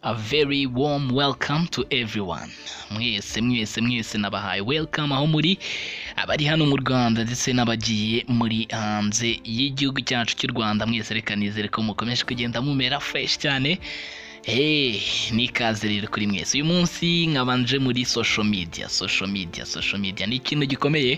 A very warm welcome to everyone mwese mwese mwese nabahaye welcome aho muri abari hano mu rwanda ndetse n'abagiye muri hanze y'igihugu cyacu cy'u rwanda mwese reka nizere ko mukomeje kugenda mumera fresh cyane Hey, ni ikaze rero kuri mwese uyu munsi nkabanje muri social media social media social media ni ikintu gikomeye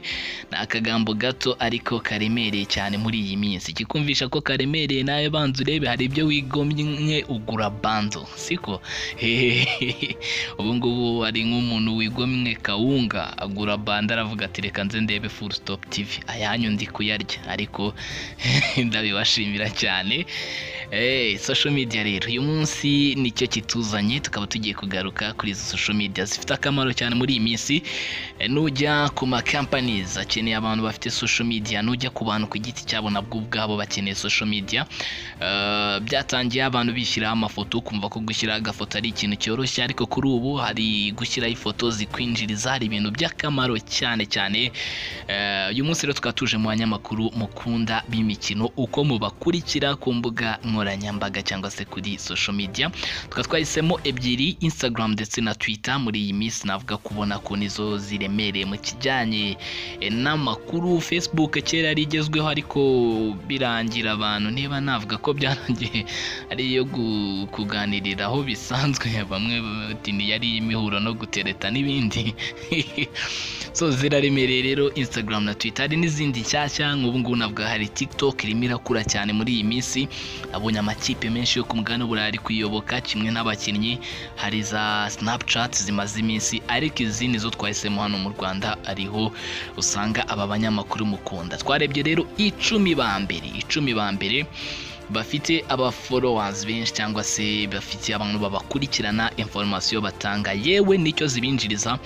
ni akagambo gato ariko karemereye cyane muri iyi minsi kikumvisha ko karemereye nawe banza urebe hari ibyo wigomye ugura bando siko Hehehe. ubu ngubu ari nk'umuntu wigomye kawunga agura bando aravuga ati reka nze ndebe full stop tv ayanyu ndi kuyarya ariko ndabibashimira cyane Eh, social media rero uyu munsi nicyo kituzanye tukaba tugiye kugaruka kuri izo social media zifite akamaro cyane muri iyi minsi Eh, nujya ku ma companies akeneye abantu bafite social media nujya ku bantu ku giti cyabo nabwo ubwabo bakeneye social media Eh, byatangiye abantu bishyiraho amafoto ukumva ko gushyiraho agafoto ari ikintu cyoroshye ariko kuri ubu hari gushyiraho ifoto zikwinjiriza hari ibintu by'akamaro cyane cyane Eh, uyu munsi rero tukaba tuje mu banyamakuru mukunda b'imikino uko mubakurikira ku mbuga nkoranyambaga cyangwa se kuri social media tukaba twahisemo ebyiri instagram ndetse na twitter muri iyi minsi navuga kubona ko nizo ziremereye mu kijyanye eh, n'amakuru facebook kera yari igezweho ariko birangira abantu niba navuga ko byarangiye ari iyo gu- kuganiriraho bisanzwe bamwe bati ni yari imihuro no gutereta n'ibindi so ziraremereye rero instagram na twitter hari n'izindi nshyashya nk'ubu ngubu nabwo hari tiktok irimo irakura cyane muri iyi minsi abonye amakipe menshi yo ku mugabane w'u burayi ari kuyoboka kimwe n'abakinnyi hari za snapchat zimaze iminsi ariko izi nizo twahisemo hano mu rwanda ariho usanga aba banyamakuru mukunda twarebye rero icumi ba mbere icumi ba mbere bafite abaforowazi benshi cyangwa se bafite abantu babakurikirana inforomasiyo batanga yewe nicyo zibinjiriza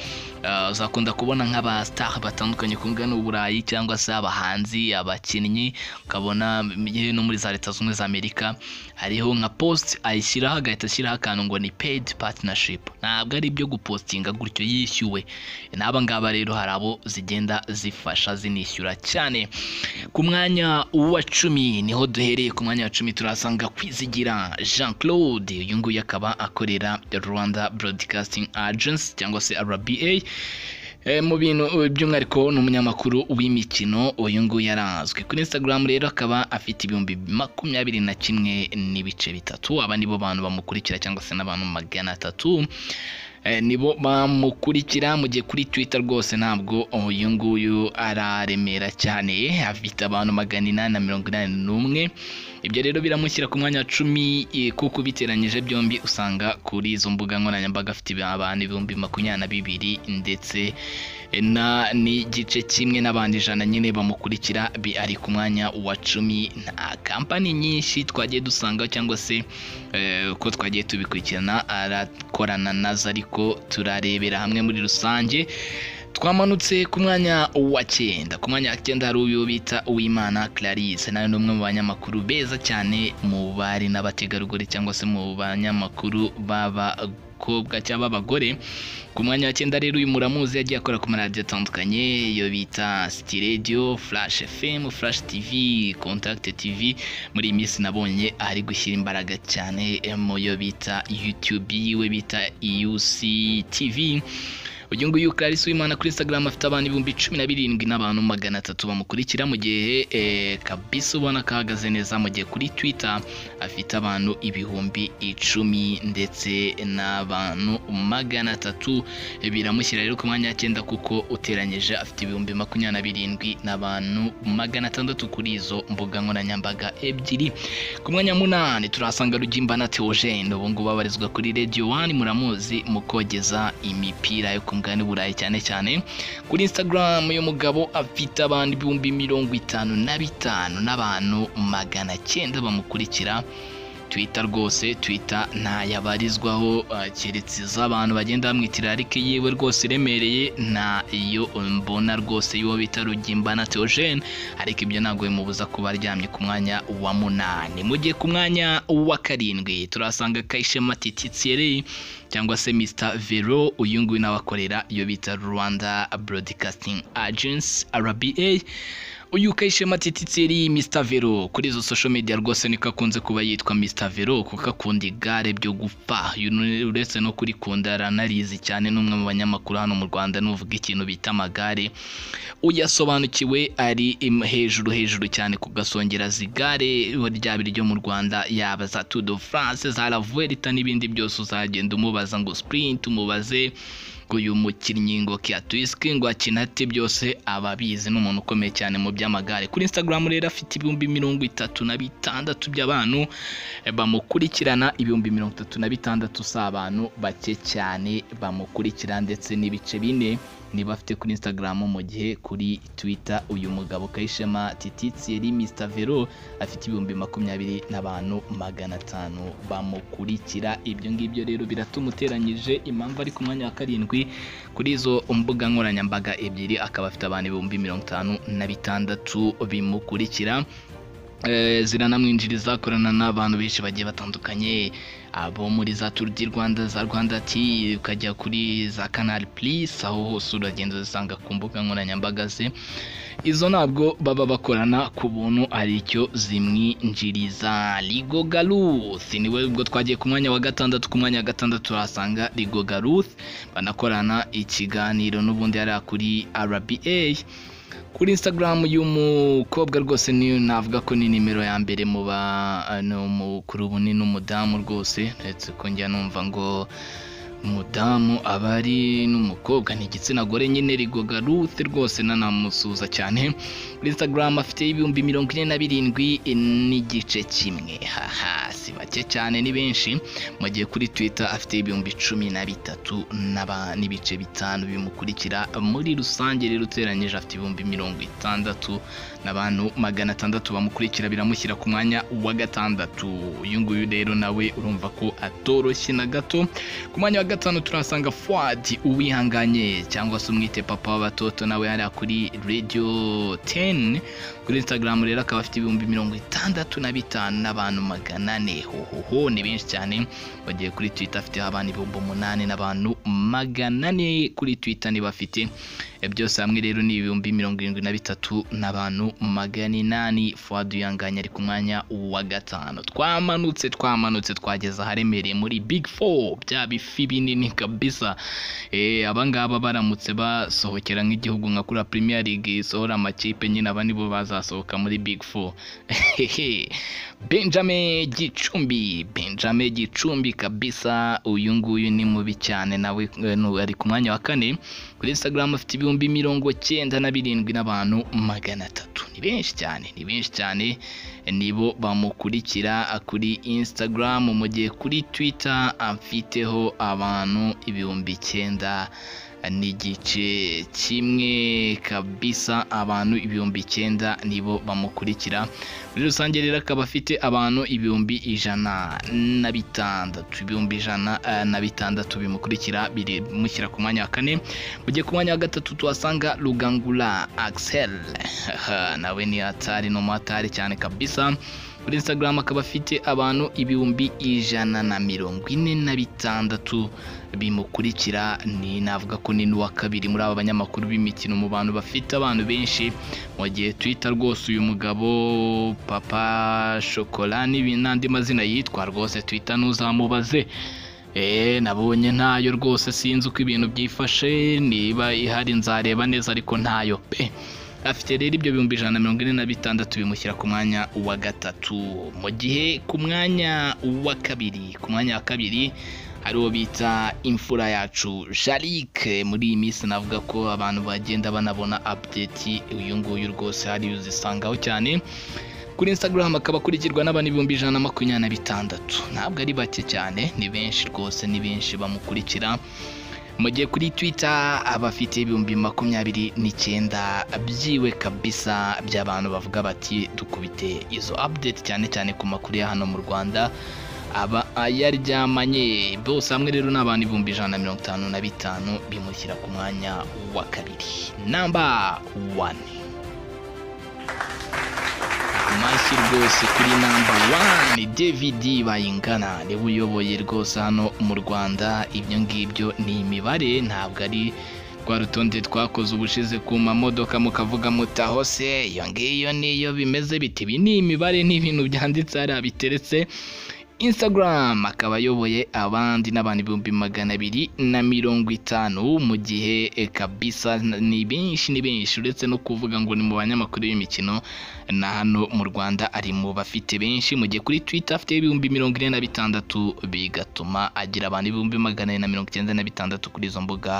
Uh, uzakunda kubona nk'aba star batandukanye ku mugabane w'uburayi cyangwa se abahanzi abakinnyi ukabona yewe no muri za leta zunze ubumwe za amerika hariho nka post ayishyiraho agahita ashyiraho akantu ngo ni paid partnership ntabwo ari ibyo gupostinga gutyo yishyuwe n'aba ngaba rero hari abo zigenda zifasha zinishyura cyane ku mwanya wa cumi niho duhereye ku mwanya wa cumi turahasanga kwizigira jean claude uyu nguyu akaba akorera rwanda broadcasting agency cyangwa se rba Eh, mu bintu by'umwihariko ni umunyamakuru w'imikino uyu nguyu yarazwi kuri instagram rero akaba afite ibihumbi makumyabiri na kimwe n'ibice bitatu aba nibo bantu bamukurikira cyangwa se n'abantu magana atatu Eh, nibo bamukurikira mu gihe kuri twitter rwose ntabwo uyu nguyu araremera cyane afite abantu magana inani na mirongo inani n'umwe ibyo rero biramushyira ku mwanya wa cumi eh, kuko ubiteranyije byombi usanga kuri izo mbuga nkoranyambaga afite abantu ibihumbi makumyabiri na bibiri ndetse eh, na n'igice kimwe n'abandi ijana nyine bamukurikira bi- ari ku mwanya wa cumi na kampani nyinshi twagiye dusanga cyangwa se eh, uko twagiye tubikurikirana arakorana nazo ariko turarebera hamwe muri rusange twamanutse ku mwanya wa cyenda ku mwanya wa cyenda hari uyu bita uwimana clarisse nawe ni umwe mu banyamakuru beza cyane mu bari n'abategarugori cyangwa se mu banyamakuru b'abakobwa cyangwa abagore ku mwanya wa cyenda rero uyu muramuzi yagiye akora ku maradiyo atandukanye iyo bita city radio flash fm flash tv contact tv muri iyi minsi nabonye ari gushyira imbaraga cyane mu yo bita youtube we bita euc tv uyu nguyu clarisse w'imana kuri instagram afite abantu ibihumbi cumi na birindwi n'abantu magana atatu bamukurikira mu gihe eh, kabisa ubona kahagaze neza mu gihe kuri twitter afite abantu ibihumbi icumi ndetse n'abantu magana atatu biramushyira rero ku mwanya wa cyenda kuko uteranyije afite ibihumbi makumyabiri na birindwi n'abantu magana atandatu kuri izo mbuga nkoranyambaga ebyiri ku mwanya wa munani turahasanga rugimba na teogene ubu ngubu abarizwa kuri radiyo wani muramuzi mu kogeza imipira yo ku mugabane w'uburayi cyane cyane kuri instagram uyu mugabo afite abantu ibihumbi mirongo itanu na bitanu n'abantu magana cyenda bamukurikira twita rwose twita ntayabarizwaho eh, keretse iz'abantu bagenda bamwitira ariko yiwe rwose iremereye nta iyo mbona rwose y'uwo bita rugimba na teogene ariko ibyo ntabwo bimubuza kuba aryamye ku mwanya wa munani mu gihe ku mwanya wa karindwi turahasanga kayishema tititsiyereye cyangwa se Mr Vero uyu nguyu nawe akorera iyo bita Rwanda Broadcasting Agency RBA uyu ukayishema tititseri Mr Vero kuri izo social media rwose niko akunze kuba yitwa Mr Vero kuko akunda igare byo gupfa uyu ni- uretse no kurikunda aranarizi cyane n'umwe mu banyamakuru hano mu Rwanda nuvuga ikintu bita amagare uyasobanukiwe ari im- hejuru hejuru cyane kugasongera zigare ryaba iryo mu Rwanda yaba za Tour de France za La Vuelta n'ibindi byose uzagenda umubaza ngo sprint umubaze ngo uyu mukinnyi ngo kiatwiski ngo akina ate byose aba abizi ni umuntu ukomeye cyane mu by'amagare kuri Instagram rero afite ibihumbi mirongo itatu na bitandatu by'abantu eh, bamukurikirana ibihumbi mirongo itatu na bitandatu si abantu bake cyane bamukurikira ndetse n'ibice bine niba afite kuri Instagram mu gihe kuri Twitter uyu mugabo Kayishema Tititseri Mr Vero afite ibihumbi makumyabiri n'abantu magana atanu bamukurikira ibyo ngibyo rero biratumuteranyije impamvu ari ku mwanya wa karindwi kuri izo mbuga nkoranyambaga ebyiri akaba afite abantu ibihumbi mirongo itanu na bitandatu bimukurikira Eh, ziranamwinjiriza akorana n'abantu benshi bagiye batandukanye abo muri za turu di rwanda za rwanda ti ukajya kuri za kanari purisi aho hose uragenda uzisanga ku mbuga nkoranyambaga ze izo ntabwo baba bakorana ku buntu ari cyo zimwinjiriza rigo garuth niwe ubwo twagiye ku mwanya wa gatandatu ku mwanya wa gatandatu turahasanga rigo garuth banakorana ikiganiro n'ubundi hariya kuri rba kuri instagram y'umukobwa rwose niyo navuga ko ni nimero ya mbere mu ba ni umukuru bunini n'umudamu rwose ndetse ko njya numva ngo umudamu aba ari n'umukobwa ni igitsina gore nyine rigoga rute rwose nanamusuza cyane kuri instagram afite ibihumbi mirongo ine na birindwi n'igice kimwe haha si bake cyane ni benshi mu gihe kuri twitter afite ibihumbi cumi na bitatu n'aba- n'ibice bitanu bimukurikira muri rusange rero uteranyije afite ibihumbi mirongo itandatu n'abantu magana atandatu bamukurikira biramushyira ku mwanya wa gatandatu uyu nguyu rero nawe urumva ko atoroshye na gato ku mwanya wa gatanu turahasanga fuwadi uwihanganye cyangwa se umwite papa w'abatoto nawe hariya kuri radio 10 kuri instagram rero akaba afite ibihumbi mirongo itandatu na bitanu n'abantu magana ane hohoho ni benshi cyane bagiye kuri twitter afite abantu ibihumbi umunani n'abantu magana ane kuri twitter niba afite Eh, byose hamwe rero ni ibihumbi mirongo irindwi na bitatu n'abantu magana inani fuwadi uyanganye ari ku mwanya wa gatanu twamanutse twamanutse twageze aharemereye muri big four bya bifi binini kabisa Eh, aba ngaba baramutse basohokera nk'igihugu nka kura premier league isohora amakipe nyine aba nibo bazasohoka muri big four benjamin gicumbi benjamin gicumbi kabisa uyu nguyu ni mubi cyane nawe eh, nu- ari ku mwanya wa kane kuri instagram afite ibihumbi mirongo cyenda na birindwi n'abantu magana atatu ni benshi cyane ni benshi cyane nibo bamukurikira kuri instagram mu gihe kuri twitter afiteho abantu ibihumbi icyenda n'igice kimwe kabisa abantu ibihumbi icyenda nibo bamukurikira muri rusange rero akaba afite abantu ibihumbi ijana na bitandatu ibihumbi ijana eh, na bitandatu bimukurikira bimushyira ku mwanya wa kane mu gihe ku mwanya wa gatatu tuhasanga rugangura axel Haha, nawe ni hatari ni umuhatari cyane kabisa kuri instagram akaba afite abantu ibihumbi ijana na mirongo ine na bitandatu bimukurikira ni navuga ko ni n'uwa kabiri muri aba banyamakuru b'imikino mu bantu bafite abantu benshi mu gihe twitter rwose uyu mugabo papa shokora n'ibi- n'andi mazina yitwa rwose twitter ntuzamubaze Eh, nabonye ntayo rwose sinzi uko ibintu byifashe niba ihari nzareba neza ariko ntayo pe afite rero ibyo bihumbi ijana na mirongo ine na bitandatu bimushyira ku mwanya wa gatatu mu gihe ku mwanya wa kabiri ku mwanya wa kabiri hari uwo bita imfura yacu jarike muri iyi minsi navuga ko abantu bagenda banabona update uyu nguyu rwose hari uzisangaho cyane kuri instagram akaba akurikirwa n'abantu ibihumbi ijana na makumyabiri na bitandatu ntabwo ari bake cyane ni benshi rwose ni benshi bamukurikira mu gihe kuri twitter aba afite ibihumbi makumyabiri n'icyenda byiwe kabisa by'abantu bavuga bati dukubite izo update cyane cyane ku makuru ya hano mu rwanda aba ayaryamanye bose hamwe rero ni abantu ibihumbi ijana na mirongo itanu na bitanu bimushyira ku mwanya wa kabiri namba wani amashyi rwose kuri namba wani david bayingana niwe uyoboye rwose hano mu rwanda ibyo ngibyo ni imibare ntabwo ari rwa rutonde twakoze ubushize ku mamodoka mukavuga mutaho se iyo ngiyo niyo bimeze biti ibi ni imibare ni ibintu byanditse hariya biteretse Instagram akaba ayoboye abandi n'abantu ibihumbi magana abiri na mirongo itanu mu gihe e, kabisa ni benshi ni benshi uretse no kuvuga ngo ni mu banyamakuru b'imikino na hano mu Rwanda ari mu bafite benshi mu gihe kuri Twitter afite ibihumbi mirongo ine na bitandatu bigatuma agira abantu ibihumbi magana ane na mirongo icyenda na bitandatu kuri izo mbuga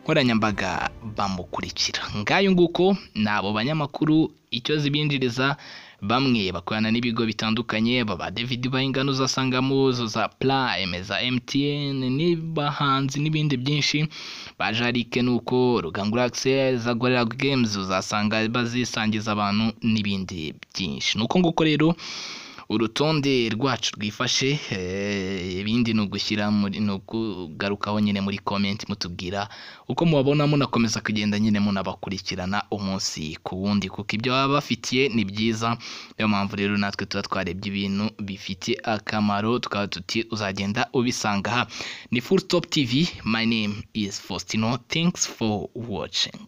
nkoranyambaga bamukurikira ngayo nguko ni abo banyamakuru icyo zibinjiriza bamwe bakorana n'ibigo bitandukanye baba David Bayingana uzasangamo za Prime za MTN n'abahanzi n'ibindi byinshi ba Jarike nuko Rugangura Axel za Gorilla Games uzasanga bazisangiza abantu n'ibindi byinshi nuko nguko rero urutonde rwacu rwifashe eh, ibindi ni ugushyira muri ni ukugarukaho nyine muri comment mutubwira uko mubabona munakomeza kugenda nyine munabakurikirana umunsi ku wundi kuko ibyo baba bafitiye ni byiza niyo mpamvu rero natwe tuba twarebye ibintu bifitiye akamaro tukaba tuti uzagenda ubisanga aha ni full stop tv my name is faustino thanks for watching